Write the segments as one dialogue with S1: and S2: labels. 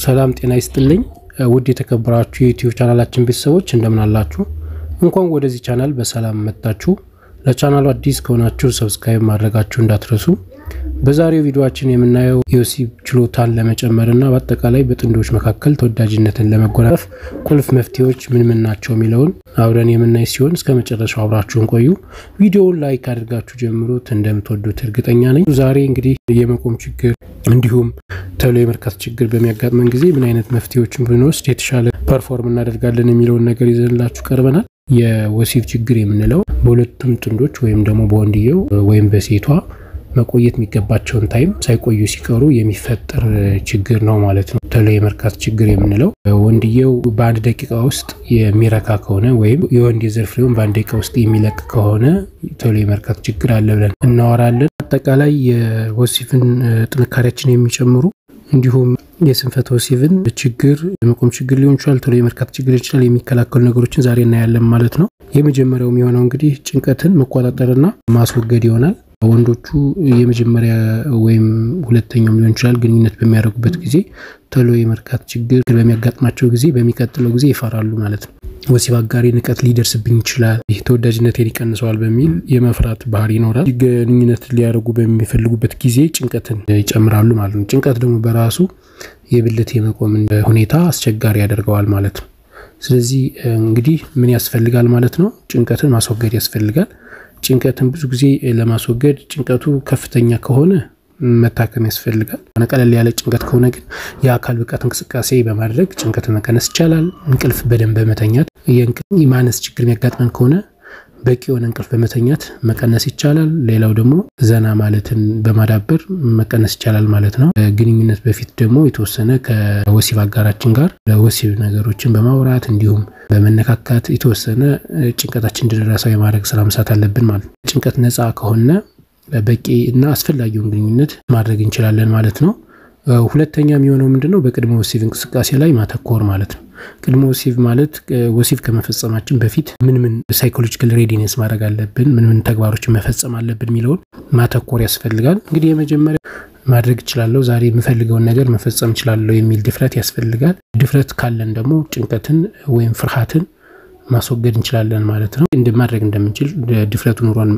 S1: ሰላም ጤና ይስጥልኝ ውድ የተከበራችሁ የዩቲዩብ ቻናላችን ቤተሰቦች እንደምን አላችሁ? እንኳን ወደዚህ ቻናል በሰላም መጣችሁ። ለቻናሉ አዲስ ከሆናችሁ ሰብስክራይብ ማድረጋችሁ እንዳትረሱ። በዛሬው ቪዲዮችን የምናየው የወሲብ ችሎታን ለመጨመርና በአጠቃላይ በጥንዶች መካከል ተወዳጅነትን ለመጎናጸፍ ቁልፍ መፍትሄዎች ምን ምን ናቸው የሚለውን አብረን የምናይ ሲሆን እስከ መጨረሻው አብራችሁን ቆዩ። ቪዲዮውን ላይክ አድርጋችሁ ጀምሩት፣ እንደምትወዱት እርግጠኛ ነኝ። ዛሬ እንግዲህ የመቆም ችግር እንዲሁም ቶሎ የመርካት ችግር በሚያጋጥመን ጊዜ ምን አይነት መፍትሄዎችን ብንወስድ የተሻለ ፐርፎርም እናደርጋለን የሚለውን ነገር ይዘንላችሁ ቀርበናል። የወሲብ ችግር የምንለው በሁለቱም ጥንዶች ወይም ደግሞ በወንድየው ወይም በሴቷ መቆየት የሚገባቸውን ታይም ሳይቆዩ ሲቀሩ የሚፈጠር ችግር ነው ማለት ነው። ቶሎ የመርካት ችግር የምንለው ወንድየው በአንድ ደቂቃ ውስጥ የሚረካ ከሆነ ወይም የወንድ የዘር ፍሬውን በአንድ ደቂቃ ውስጥ የሚለቅ ከሆነ ቶሎ የመርካት ችግር አለ ብለን እናወራለን። አጠቃላይ የወሲብን ጥንካሬያችን የሚጨምሩ እንዲሁም የስንፈተ ወሲብን ችግር የመቆም ችግር ሊሆን ይችላል፣ ቶሎ የመርካት ችግር ይችላል የሚከላከሉ ነገሮችን ዛሬ እናያለን ማለት ነው። የመጀመሪያው የሚሆነው እንግዲህ ጭንቀትን መቆጣጠርና ማስወገድ ይሆናል። ወንዶቹ የመጀመሪያ ወይም ሁለተኛው ሊሆን ይችላል ግንኙነት በሚያደርጉበት ጊዜ ቶሎ የመርካት ችግር በሚያጋጥማቸው ጊዜ በሚቀጥለው ጊዜ ይፈራሉ ማለት ነው። ወሲብ አጋሪ ንቀት ሊደርስብኝ ይችላል፣ ይህ ተወዳጅነቴን ይቀንሰዋል በሚል የመፍራት ባህሪ ይኖራል። ግንኙነት ሊያደርጉ በሚፈልጉበት ጊዜ ጭንቀትን ይጨምራሉ ማለት ነው። ጭንቀት ደግሞ በራሱ የብልት የመቆምን ሁኔታ አስቸጋሪ ያደርገዋል ማለት ነው። ስለዚህ እንግዲህ ምን ያስፈልጋል ማለት ነው? ጭንቀትን ማስወገድ ያስፈልጋል። ጭንቀትን ብዙ ጊዜ ለማስወገድ ጭንቀቱ ከፍተኛ ከሆነ መታከም ያስፈልጋል። ቀለል ያለ ጭንቀት ከሆነ ግን የአካል ብቃት እንቅስቃሴ በማድረግ ጭንቀትን መቀነስ ይቻላል። እንቅልፍ በደንብ በመተኛት የእንቅልፍ ማነስ ችግር የሚያጋጥመን ከሆነ በቂ የሆነ እንቅልፍ በመተኛት መቀነስ ይቻላል። ሌላው ደግሞ ዘና ማለትን በማዳበር መቀነስ ይቻላል ማለት ነው። ግንኙነት በፊት ደግሞ የተወሰነ ከወሲብ አጋራችን ጋር ወሲብ ነገሮችን በማውራት እንዲሁም በመነካካት የተወሰነ ጭንቀታችን እንድንረሳው የማድረግ ስራ መስራት አለብን ማለት ነው። ጭንቀት ነፃ ከሆነ በቂ እና አስፈላጊውን ግንኙነት ማድረግ እንችላለን ማለት ነው። ሁለተኛ የሚሆነው ምንድነው? በቅድመ ወሲብ እንቅስቃሴ ላይ ማተኮር ማለት ነው። ቅድመ ወሲብ ማለት ወሲብ ከመፈጸማችን በፊት ምን ምን ሳይኮሎጂካል ሬዲነስ ማድረግ አለብን፣ ምን ምን ተግባሮችን መፈጸም አለብን የሚለውን ማተኮር ያስፈልጋል። እንግዲህ የመጀመሪያ ማድረግ እችላለሁ፣ ዛሬ የምፈልገውን ነገር መፈጸም እችላለሁ የሚል ድፍረት ያስፈልጋል። ድፍረት ካለን ደግሞ ጭንቀትን ወይም ፍርሃትን ማስወገድ እንችላለን ማለት ነው። ማድረግ እንደምንችል ድፍረቱ ኑሮን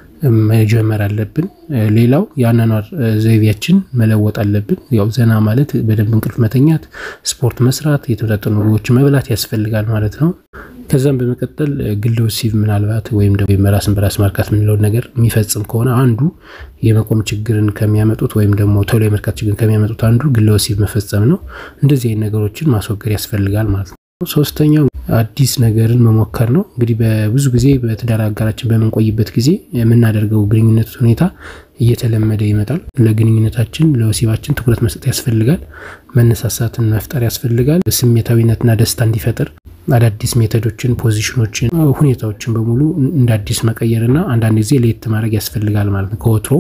S1: መጀመር አለብን። ሌላው የአኗኗር ዘይቤያችን መለወጥ አለብን። ያው ዘና ማለት በደንብ እንቅልፍ መተኛት፣ ስፖርት መስራት፣ የተመጣጠኑ ምግቦችን መብላት ያስፈልጋል ማለት ነው። ከዛም በመቀጠል ግለ ወሲብ ምናልባት ወይም ደግሞ ራስን በራስ ማርካት የምንለውን ነገር የሚፈጽም ከሆነ አንዱ የመቆም ችግርን ከሚያመጡት ወይም ደግሞ ቶሎ የመርካት ችግርን ከሚያመጡት አንዱ ግለ ወሲብ መፈጸም ነው። እንደዚህ አይነት ነገሮችን ማስወገድ ያስፈልጋል ማለት ነው። ሶስተኛው አዲስ ነገርን መሞከር ነው። እንግዲህ በብዙ ጊዜ በትዳር አጋራችን በምንቆይበት ጊዜ የምናደርገው ግንኙነት ሁኔታ እየተለመደ ይመጣል። ለግንኙነታችን ለወሲባችን ትኩረት መስጠት ያስፈልጋል። መነሳሳትን መፍጠር ያስፈልጋል። ስሜታዊነትና ደስታ እንዲፈጥር አዳዲስ ሜቶዶችን፣ ፖዚሽኖችን፣ ሁኔታዎችን በሙሉ እንደ አዲስ መቀየርና አንዳንድ ጊዜ ለየት ማድረግ ያስፈልጋል ማለት ነው። ከወትሮ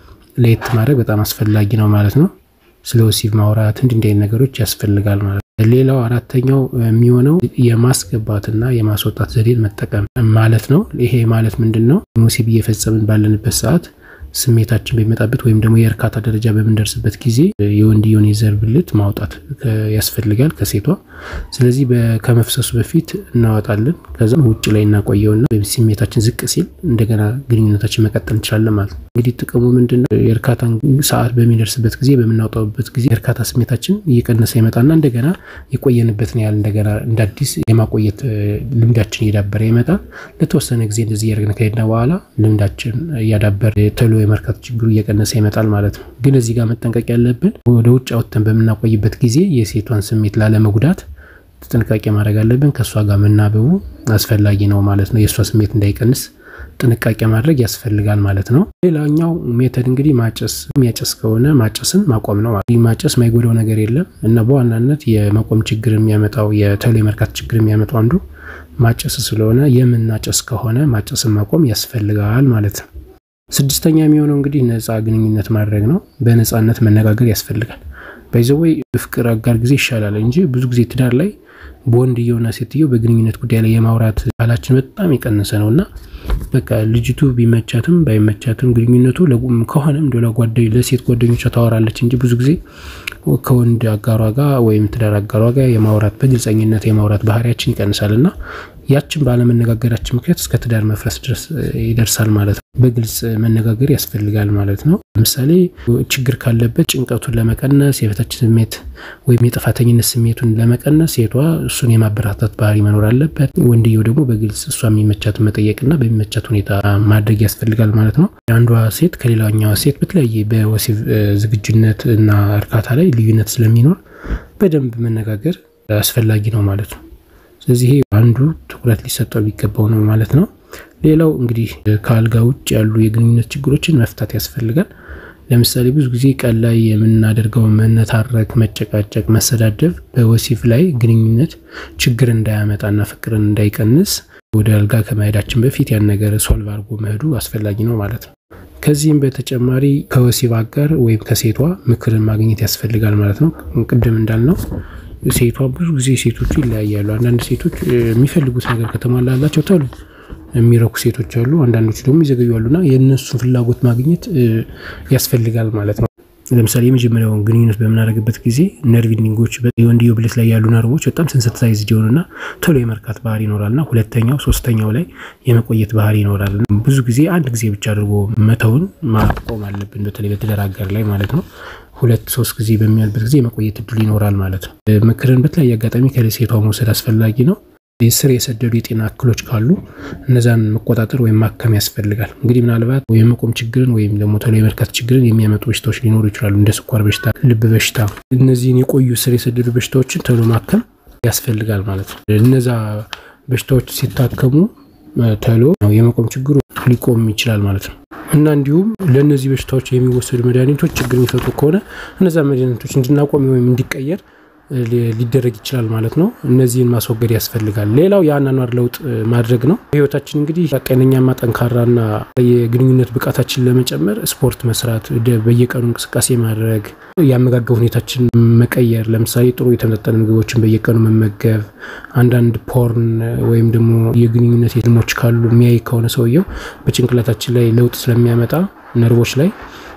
S1: ለየት ማድረግ በጣም አስፈላጊ ነው ማለት ነው። ስለ ወሲብ ማውራት እንዲህ እንዲህ ነገሮች ያስፈልጋል ማለት ነው። ሌላው አራተኛው የሚሆነው የማስገባትና የማስወጣት ዘዴን መጠቀም ማለት ነው። ይሄ ማለት ምንድን ነው? ወሲብ እየፈጸምን ባለንበት ሰዓት ስሜታችን በሚመጣበት ወይም ደግሞ የእርካታ ደረጃ በምንደርስበት ጊዜ የወንድየውን የዘር ብልት ማውጣት ያስፈልጋል ከሴቷ። ስለዚህ ከመፍሰሱ በፊት እናወጣለን። ከዛም ውጭ ላይ እናቆየውና ስሜታችን ዝቅ ሲል እንደገና ግንኙነታችን መቀጠል እንችላለን ማለት ነው። እንግዲህ ጥቅሙ ምንድን ነው? የእርካታ ሰዓት በሚደርስበት ጊዜ በምናወጣበት ጊዜ የእርካታ ስሜታችን እየቀነሰ ይመጣና እንደገና የቆየንበትን ያህል እንደገና እንደ አዲስ የማቆየት ልምዳችን እየዳበረ ይመጣል። ለተወሰነ ጊዜ እንደዚህ እያደረግን ከሄድን በኋላ ልምዳችን እያዳበረ ቶሎ የመርካት ችግሩ እየቀነሰ ይመጣል ማለት ነው። ግን እዚህ ጋር መጠንቀቅ ያለብን ወደ ውጭ አውጥተን በምናቆይበት ጊዜ የሴቷን ስሜት ላለመጉዳት ጥንቃቄ ማድረግ አለብን። ከእሷ ጋር መናበቡ አስፈላጊ ነው ማለት ነው። የእሷ ስሜት እንዳይቀንስ ጥንቃቄ ማድረግ ያስፈልጋል ማለት ነው። ሌላኛው ሜተድ እንግዲህ ማጨስ፣ የሚያጨስ ከሆነ ማጨስን ማቆም ነው። ማጨስ ማይጎዳው ነገር የለም እና በዋናነት የመቆም ችግር የሚያመጣው የቶሎ የመርካት ችግር የሚያመጣው አንዱ ማጨስ ስለሆነ የምናጨስ ከሆነ ማጨስን ማቆም ያስፈልጋል ማለት ነው። ስድስተኛ የሚሆነው እንግዲህ ነፃ ግንኙነት ማድረግ ነው። በነፃነት መነጋገር ያስፈልጋል። ባይዘወይ ፍቅር አጋር ጊዜ ይሻላል እንጂ ብዙ ጊዜ ትዳር ላይ በወንድየውና ሴትየው በግንኙነት ጉዳይ ላይ የማውራት ባህላችን በጣም የቀነሰ ነው እና በቃ ልጅቱ ቢመቻትም ባይመቻትም ግንኙነቱ ከሆነም እንደ ለሴት ጓደኞቿ ታወራለች እንጂ ብዙ ጊዜ ከወንድ አጋሯ ጋር ወይም ትዳር አጋሯ ጋር የማውራት በግልጸኝነት የማውራት ባህሪያችን ይቀንሳል እና ያችን ባለመነጋገራችን ምክንያት እስከ ትዳር መፍረስ ድረስ ይደርሳል ማለት ነው። በግልጽ መነጋገር ያስፈልጋል ማለት ነው። ለምሳሌ ችግር ካለበት ጭንቀቱን ለመቀነስ የበታች ስሜት ወይም የጥፋተኝነት ስሜቱን ለመቀነስ ሴቷ እሱን የማበረታታት ባህሪ መኖር አለበት። ወንድየው ደግሞ በግልጽ እሷ የሚመቻትን መጠየቅና በሚመቻት ሁኔታ ማድረግ ያስፈልጋል ማለት ነው። አንዷ ሴት ከሌላኛዋ ሴት በተለያየ በወሲብ ዝግጁነት እና እርካታ ላይ ልዩነት ስለሚኖር በደንብ መነጋገር አስፈላጊ ነው ማለት ነው። ስለዚህ አንዱ ትኩረት ሊሰጠው የሚገባው ነው ማለት ነው። ሌላው እንግዲህ ከአልጋ ውጭ ያሉ የግንኙነት ችግሮችን መፍታት ያስፈልጋል። ለምሳሌ ብዙ ጊዜ ቀን ላይ የምናደርገው መነታረክ፣ መጨቃጨቅ፣ መሰዳደብ በወሲብ ላይ ግንኙነት ችግር እንዳያመጣና ፍቅርን እንዳይቀንስ ወደ አልጋ ከመሄዳችን በፊት ያን ነገር ሶልቭ አድርጎ መሄዱ አስፈላጊ ነው ማለት ነው። ከዚህም በተጨማሪ ከወሲብ አጋር ወይም ከሴቷ ምክርን ማግኘት ያስፈልጋል ማለት ነው። ቅድም እንዳልነው ሴቷ ብዙ ጊዜ ሴቶቹ ይለያያሉ። አንዳንድ ሴቶች የሚፈልጉት ነገር ከተሟላላቸው ቶሎ የሚረኩ ሴቶች አሉ። አንዳንዶቹ ደግሞ ይዘገዩ አሉና የእነሱን ፍላጎት ማግኘት ያስፈልጋል ማለት ነው። ለምሳሌ የመጀመሪያውን ግንኙነት በምናደርግበት ጊዜ ነርቭ ኢንዲንጎች የወንድየው ብልት ላይ ያሉ ነርቮች በጣም ሰንሰታይዝድ የሆኑና ቶሎ የመርካት ባህሪ ይኖራልና ሁለተኛው ሶስተኛው ላይ የመቆየት ባህሪ ይኖራል። ብዙ ጊዜ አንድ ጊዜ ብቻ አድርጎ መተውን ማቆም አለብን። በተለይ በትዳር አጋር ላይ ማለት ነው። ሁለት ሶስት ጊዜ በሚያልበት ጊዜ የመቆየት እድል ይኖራል ማለት ነው። ምክርን በተለያየ አጋጣሚ ከሴቷ መውሰድ አስፈላጊ ነው። ስር የሰደዱ የጤና እክሎች ካሉ እነዛን መቆጣጠር ወይም ማከም ያስፈልጋል። እንግዲህ ምናልባት የመቆም ችግርን ወይም ደግሞ ቶሎ የመርካት ችግርን የሚያመጡ በሽታዎች ሊኖሩ ይችላሉ፣ እንደ ስኳር በሽታ፣ ልብ በሽታ። እነዚህን የቆዩ ስር የሰደዱ በሽታዎችን ቶሎ ማከም ያስፈልጋል ማለት ነው። እነዛ በሽታዎች ሲታከሙ ቶሎ የመቆም ችግሩ ሊቆም ይችላል ማለት ነው እና እንዲሁም ለእነዚህ በሽታዎች የሚወሰዱ መድኃኒቶች ችግር የሚፈጥሩ ከሆነ እነዛ መድኃኒቶች እንድናቆም ወይም እንዲቀየር ሊደረግ ይችላል ማለት ነው። እነዚህን ማስወገድ ያስፈልጋል። ሌላው የአኗኗር ለውጥ ማድረግ ነው። ህይወታችን እንግዲህ ጤነኛማ፣ ጠንካራና የግንኙነት ብቃታችን ለመጨመር ስፖርት መስራት፣ በየቀኑ እንቅስቃሴ ማድረግ፣ የአመጋገብ ሁኔታችን መቀየር፣ ለምሳሌ ጥሩ የተመጠነ ምግቦችን በየቀኑ መመገብ፣ አንዳንድ ፖርን ወይም ደግሞ የግንኙነት ፊልሞች ካሉ የሚያይ ከሆነ ሰውየው በጭንቅላታችን ላይ ለውጥ ስለሚያመጣ ነርቮች ላይ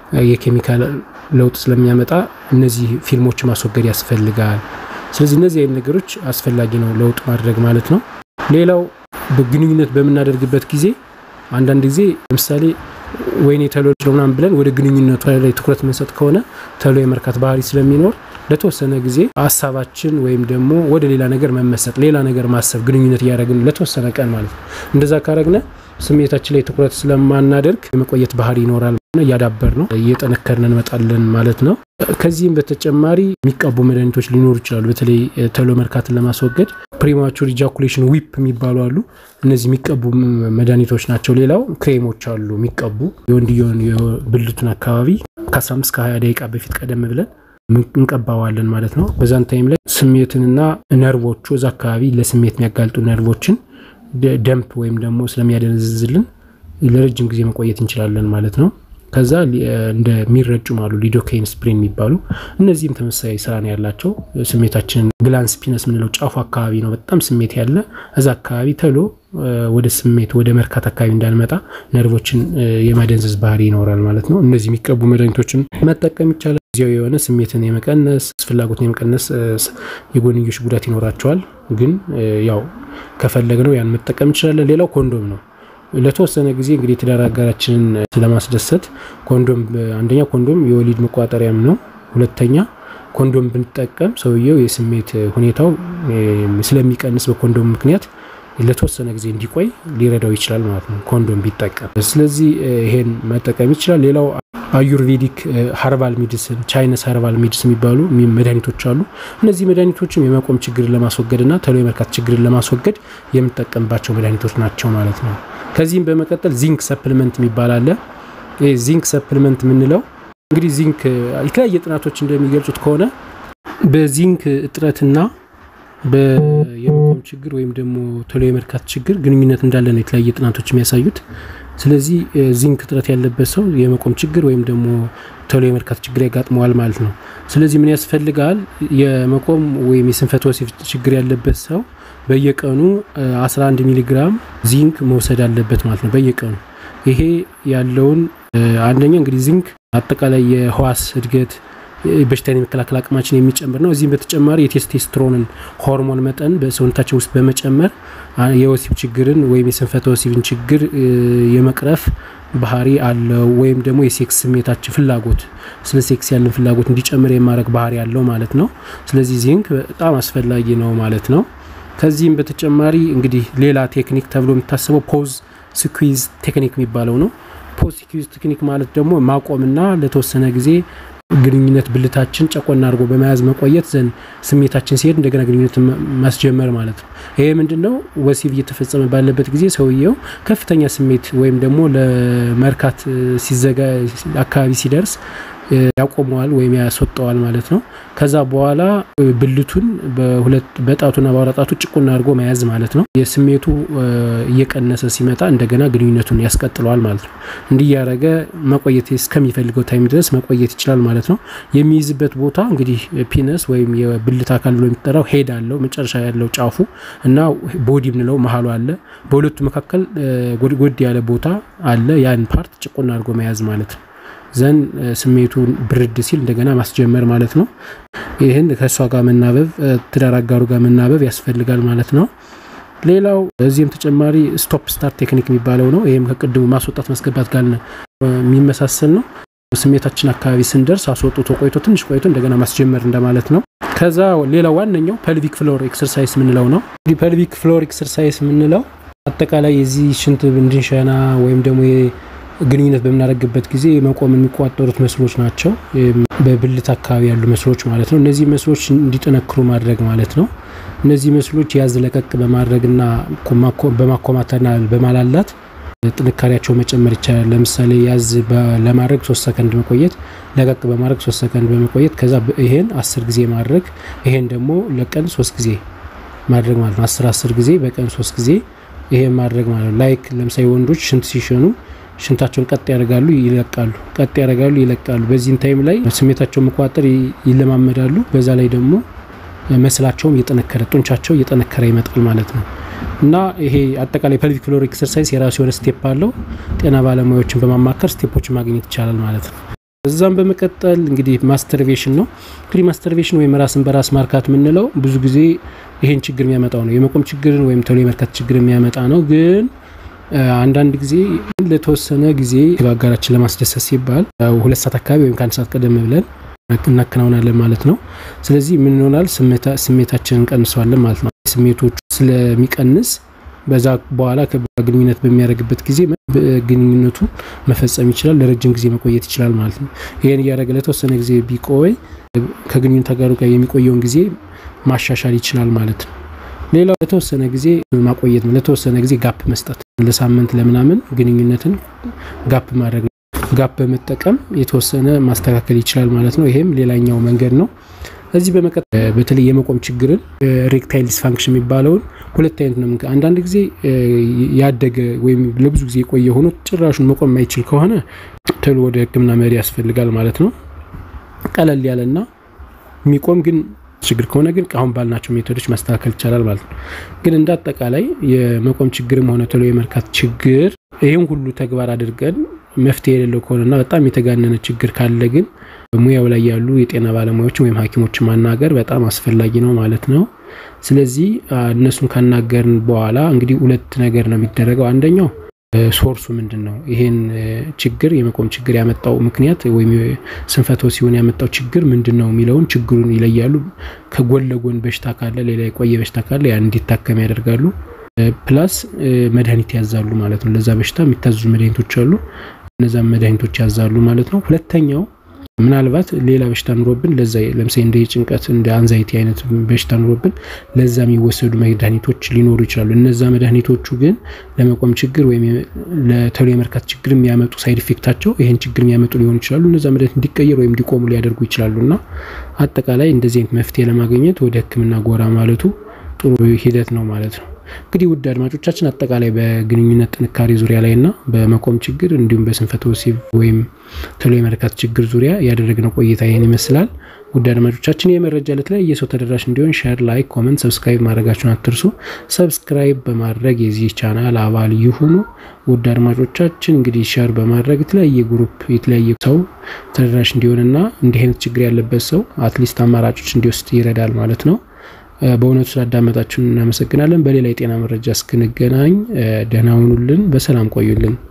S1: የኬሚካል ለውጥ ስለሚያመጣ እነዚህ ፊልሞች ማስወገድ ያስፈልጋል። ስለዚህ እነዚህ አይነት ነገሮች አስፈላጊ ነው ለውጥ ማድረግ ማለት ነው። ሌላው በግንኙነት በምናደርግበት ጊዜ አንዳንድ ጊዜ ለምሳሌ ወይኔ ተሎ ምናምን ብለን ወደ ግንኙነቱ ላይ ትኩረት የምንሰጥ ከሆነ ተሎ የመርካት ባህሪ ስለሚኖር ለተወሰነ ጊዜ ሀሳባችን ወይም ደግሞ ወደ ሌላ ነገር መመሰጥ፣ ሌላ ነገር ማሰብ ግንኙነት እያደረግን ለተወሰነ ቀን ማለት ነው። እንደዛ ካረግነ ስሜታችን ላይ ትኩረት ስለማናደርግ የመቆየት ባህሪ ይኖራል። እያዳበር ነው እየጠነከርን እንመጣለን ማለት ነው። ከዚህም በተጨማሪ የሚቀቡ መድኃኒቶች ሊኖሩ ይችላሉ። በተለይ ተሎ መርካትን ለማስወገድ ፕሪማቹር ኢጃኩሌሽን ዊፕ የሚባሉ አሉ። እነዚህ የሚቀቡ መድኃኒቶች ናቸው። ሌላው ክሬሞች አሉ የሚቀቡ የወንድየውን የብልቱን አካባቢ ከ15 ከ20 ደቂቃ በፊት ቀደም ብለን እንቀባዋለን ማለት ነው። በዛን ታይም ላይ ስሜትንና ነርቮቹ እዛ አካባቢ ለስሜት የሚያጋልጡ ነርቮችን ደምፕ ወይም ደግሞ ስለሚያደነዝዝልን ለረጅም ጊዜ መቆየት እንችላለን ማለት ነው። ከዛ እንደሚረጩም አሉ ሊዶኬን ስፕሬን የሚባሉ እነዚህም ተመሳሳይ ስራ ነው ያላቸው። ስሜታችንን ግላንስ ፒነስ የምንለው ጫፉ አካባቢ ነው በጣም ስሜት ያለ እዛ አካባቢ ተሎ ወደ ስሜት ወደ መርካት አካባቢ እንዳንመጣ ነርቮችን የማደንዘዝ ባህሪ ይኖራል ማለት ነው። እነዚህ የሚቀቡ መድኃኒቶችን መጠቀም ይቻላል። ጊዜያዊ የሆነ ስሜትን የመቀነስ ፍላጎትን የመቀነስ የጎንዮሽ ጉዳት ይኖራቸዋል። ግን ያው ከፈለግነው ያን መጠቀም እንችላለን። ሌላው ኮንዶም ነው። ለተወሰነ ጊዜ እንግዲህ የትዳር አጋራችንን ለማስደሰት ኮንዶም አንደኛ ኮንዶም የወሊድ መቋጠሪያም ነው። ሁለተኛ ኮንዶም ብንጠቀም ሰውየው የስሜት ሁኔታው ስለሚቀንስ በኮንዶም ምክንያት ለተወሰነ ጊዜ እንዲቆይ ሊረዳው ይችላል ማለት ነው ኮንዶም ቢጠቀም። ስለዚህ ይሄን መጠቀም ይችላል። ሌላው አዩርቬዲክ ሀርባል ሜዲስን፣ ቻይነስ ሀርባል ሜዲስን የሚባሉ መድኃኒቶች አሉ። እነዚህ መድኃኒቶችም የመቆም ችግርን ለማስወገድ እና ተሎ የመርካት ችግርን ለማስወገድ የምንጠቀምባቸው መድኃኒቶች ናቸው ማለት ነው። ከዚህም በመቀጠል ዚንክ ሰፕልመንት የሚባል አለ። ዚንክ ሰፕልመንት የምንለው እንግዲህ ዚንክ የተለያየ ጥናቶች እንደሚገልጹት ከሆነ በዚንክ እጥረትና የመቆም ችግር ወይም ደግሞ ቶሎ የመርካት ችግር ግንኙነት እንዳለ ነው የተለያየ ጥናቶች የሚያሳዩት። ስለዚህ ዚንክ እጥረት ያለበት ሰው የመቆም ችግር ወይም ደግሞ ቶሎ የመርካት ችግር ያጋጥመዋል ማለት ነው። ስለዚህ ምን ያስፈልጋል? የመቆም ወይም የስንፈተ ወሲብ ችግር ያለበት ሰው በየቀኑ 11 ሚሊግራም ዚንክ መውሰድ አለበት ማለት ነው። በየቀኑ ይሄ ያለውን አንደኛ እንግዲህ ዚንክ አጠቃላይ የህዋስ እድገት በሽታን የመከላከል አቅማችን የሚጨምር ነው። እዚህም በተጨማሪ የቴስቴስትሮንን ሆርሞን መጠን በሰውነታችን ውስጥ በመጨመር የወሲብ ችግርን ወይም የስንፈተ ወሲብን ችግር የመቅረፍ ባህሪ አለው። ወይም ደግሞ የሴክስ ስሜታችን ፍላጎት ስለ ሴክስ ያለን ፍላጎት እንዲጨምር የማድረግ ባህሪ አለው ማለት ነው። ስለዚህ ዚንክ በጣም አስፈላጊ ነው ማለት ነው። ከዚህም በተጨማሪ እንግዲህ ሌላ ቴክኒክ ተብሎ የሚታሰበው ፖዝ ስኩዊዝ ቴክኒክ የሚባለው ነው። ፖዝ ስኩዊዝ ቴክኒክ ማለት ደግሞ ማቆምና ለተወሰነ ጊዜ ግንኙነት ብልታችን ጨቆና አድርጎ በመያዝ መቆየት ዘንድ ስሜታችን ሲሄድ እንደገና ግንኙነት ማስጀመር ማለት ነው። ይሄ ምንድን ነው? ወሲብ እየተፈጸመ ባለበት ጊዜ ሰውየው ከፍተኛ ስሜት ወይም ደግሞ ለመርካት ሲዘጋ አካባቢ ሲደርስ ያቆመዋል ወይም ያስወጠዋል ማለት ነው። ከዛ በኋላ ብልቱን በጣቱና በአውራ ጣቱ ጭቁና አድርጎ መያዝ ማለት ነው። የስሜቱ እየቀነሰ ሲመጣ እንደገና ግንኙነቱን ያስቀጥለዋል ማለት ነው። እንዲህ ያደረገ መቆየት እስከሚፈልገው ታይም ድረስ መቆየት ይችላል ማለት ነው። የሚይዝበት ቦታ እንግዲህ ፒነስ ወይም የብልት አካል ብሎ የሚጠራው ሄድ አለው መጨረሻ ያለው ጫፉ እና ቦዲ ምንለው መሀሉ አለ። በሁለቱ መካከል ጎድ ያለ ቦታ አለ። ያን ፓርት ጭቁና አድርጎ መያዝ ማለት ነው። ዘን ስሜቱን ብርድ ሲል እንደገና ማስጀመር ማለት ነው። ይህን ከእሷ ጋር መናበብ ትዳር አጋሩ ጋር መናበብ ያስፈልጋል ማለት ነው። ሌላው እዚህም ተጨማሪ ስቶፕ ስታርት ቴክኒክ የሚባለው ነው። ይህም ከቅድሙ ማስወጣት ማስገባት ጋር የሚመሳሰል ነው። ስሜታችን አካባቢ ስንደርስ አስወጥቶ ቆይቶ ትንሽ ቆይቶ እንደገና ማስጀመር እንደማለት ነው። ከዛ ሌላው ዋነኛው ፐልቪክ ፍሎር ኤክሰርሳይዝ የምንለው ነው። እንግዲህ ፐልቪክ ፍሎር ኤክሰርሳይዝ የምንለው አጠቃላይ የዚህ ሽንት እንድንሸና ወይም ደግሞ ግንኙነት በምናደርግበት ጊዜ መቆም የሚቋጠሩት መስሎች ናቸው። በብልት አካባቢ ያሉ መስሎች ማለት ነው። እነዚህ መስሎች እንዲጠነክሩ ማድረግ ማለት ነው። እነዚህ መስሎች ያዝ ለቀቅ በማድረግና በማኮማተርና በማላላት ጥንካሬያቸው መጨመር ይቻላል። ለምሳሌ ያዝ ለማድረግ ሶስት ሰከንድ መቆየት፣ ለቀቅ በማድረግ ሶስት ሰከንድ በመቆየት ከዛ ይሄን አስር ጊዜ ማድረግ ይሄን ደግሞ ለቀን ሶስት ጊዜ ማድረግ ማለት ነው። አስር አስር ጊዜ በቀን ሶስት ጊዜ ይሄን ማድረግ ማለት ነው። ላይክ ለምሳሌ ወንዶች ሽንት ሲሸኑ ሽንታቸውን ቀጥ ያደርጋሉ፣ ይለቃሉ፣ ቀጥ ያደርጋሉ፣ ይለቃሉ። በዚህን ታይም ላይ ስሜታቸውን መቆጣጠር ይለማመዳሉ። በዛ ላይ ደግሞ መስላቸውም እየጠነከረ ጡንቻቸው እየጠነከረ ይመጣል ማለት ነው። እና ይሄ አጠቃላይ ፐልቪክ ፍሎር ኤክሰርሳይዝ የራሱ የሆነ ስቴፕ አለው። ጤና ባለሙያዎችን በማማከር ስቴፖችን ማግኘት ይቻላል ማለት ነው። እዛም በመቀጠል እንግዲህ ማስተርቤሽን ነው። እንግዲህ ማስተርቤሽን ወይም ራስን በራስ ማርካት የምንለው ብዙ ጊዜ ይሄን ችግር የሚያመጣው ነው። የመቆም ችግርን ወይም ቶሎ የመርካት ችግር የሚያመጣ ነው ግን አንዳንድ ጊዜ ለተወሰነ ጊዜ አጋራችን ለማስደሰት ሲባል ሁለት ሰዓት አካባቢ ወይም ከአንድ ሰዓት ቀደም ብለን እናከናውናለን ማለት ነው። ስለዚህ ምን ይሆናል? ስሜታችንን እንቀንሰዋለን ማለት ነው። ስሜቶቹ ስለሚቀንስ በዛ በኋላ ግንኙነት በሚያደርግበት ጊዜ ግንኙነቱ መፈጸም ይችላል። ለረጅም ጊዜ መቆየት ይችላል ማለት ነው። ይህን እያደረገ ለተወሰነ ጊዜ ቢቆይ ከግንኙነት አጋሩ ጋር የሚቆየውን ጊዜ ማሻሻል ይችላል ማለት ነው። ሌላው ለተወሰነ ጊዜ ማቆየት ነው። ለተወሰነ ጊዜ ጋፕ መስጠት፣ ለሳምንት ለምናምን ግንኙነትን ጋፕ ማድረግ ነው። ጋፕ በመጠቀም የተወሰነ ማስተካከል ይችላል ማለት ነው። ይሄም ሌላኛው መንገድ ነው። እዚህ በመቀጠል በተለይ የመቆም ችግርን ሬክታይል ዲስፋንክሽን የሚባለውን ሁለት አይነት ነው። አንዳንድ ጊዜ ያደገ ወይም ለብዙ ጊዜ የቆየ ሆኖ ጭራሹን መቆም የማይችል ከሆነ ቶሎ ወደ ሕክምና መሄድ ያስፈልጋል ማለት ነው። ቀለል ያለና የሚቆም ግን ችግር ከሆነ ግን አሁን ባልናቸው ሜቶዶች ማስተካከል ይቻላል ማለት ነው። ግን እንደ አጠቃላይ የመቆም ችግርም ሆነ ቶሎ የመርካት ችግር ይህም ሁሉ ተግባር አድርገን መፍትሄ የሌለው ከሆነና በጣም የተጋነነ ችግር ካለ ግን ሙያው ላይ ያሉ የጤና ባለሙያዎችን ወይም ሐኪሞችን ማናገር በጣም አስፈላጊ ነው ማለት ነው። ስለዚህ እነሱን ካናገርን በኋላ እንግዲህ ሁለት ነገር ነው የሚደረገው። አንደኛው ሶርሱ ምንድን ነው? ይሄን ችግር የመቆም ችግር ያመጣው ምክንያት ወይም ስንፈተ ወሲብን ያመጣው ችግር ምንድን ነው የሚለውን ችግሩን ይለያሉ። ከጎን ለጎን በሽታ ካለ፣ ሌላ የቆየ በሽታ ካለ ያን እንዲታከም ያደርጋሉ። ፕላስ መድኃኒት ያዛሉ ማለት ነው። ለዛ በሽታ የሚታዙ መድኃኒቶች አሉ። እነዛም መድኃኒቶች ያዛሉ ማለት ነው። ሁለተኛው ምናልባት ሌላ በሽታ ኑሮብን ለዛ ለምሳሌ እንደ ጭንቀት እንደ አንዛይቲ አይነት በሽታ ኑሮብን ለዛ የሚወሰዱ መድኃኒቶች ሊኖሩ ይችላሉ። እነዛ መድኃኒቶቹ ግን ለመቆም ችግር ወይም ለቶሎ የመርካት ችግር የሚያመጡ ሳይድ ኢፌክታቸው ይህን ችግር የሚያመጡ ሊሆኑ ይችላሉ። እነዛ መድኃኒት እንዲቀየር ወይም እንዲቆሙ ሊያደርጉ ይችላሉ እና አጠቃላይ እንደዚህ አይነት መፍትሄ ለማግኘት ወደ ሕክምና ጎራ ማለቱ ጥሩ ሂደት ነው ማለት ነው። እንግዲህ ውድ አድማጮቻችን አጠቃላይ በግንኙነት ጥንካሬ ዙሪያ ላይ እና በመቆም ችግር እንዲሁም በስንፈተ ወሲብ ወይም ቶሎ የመርካት ችግር ዙሪያ ያደረግነው ቆይታ ይህን ይመስላል። ውድ አድማጮቻችን የመረጃ ለተለያየ ሰው ተደራሽ እንዲሆን ሼር፣ ላይክ፣ ኮመንት፣ ሰብስክራይብ ማድረጋችሁን አትርሱ። ሰብስክራይብ በማድረግ የዚህ ቻናል አባል ይሁኑ። ውድ አድማጮቻችን እንግዲህ ሼር በማድረግ የተለያየ ግሩፕ የተለያየ ሰው ተደራሽ እንዲሆንና እንዲህ አይነት ችግር ያለበት ሰው አትሊስት አማራጮች እንዲወስድ ይረዳል ማለት ነው። በእውነቱ ስላዳመጣችሁን እናመሰግናለን። በሌላ የጤና መረጃ እስክንገናኝ ደህና ሁኑልን። በሰላም ቆዩልን።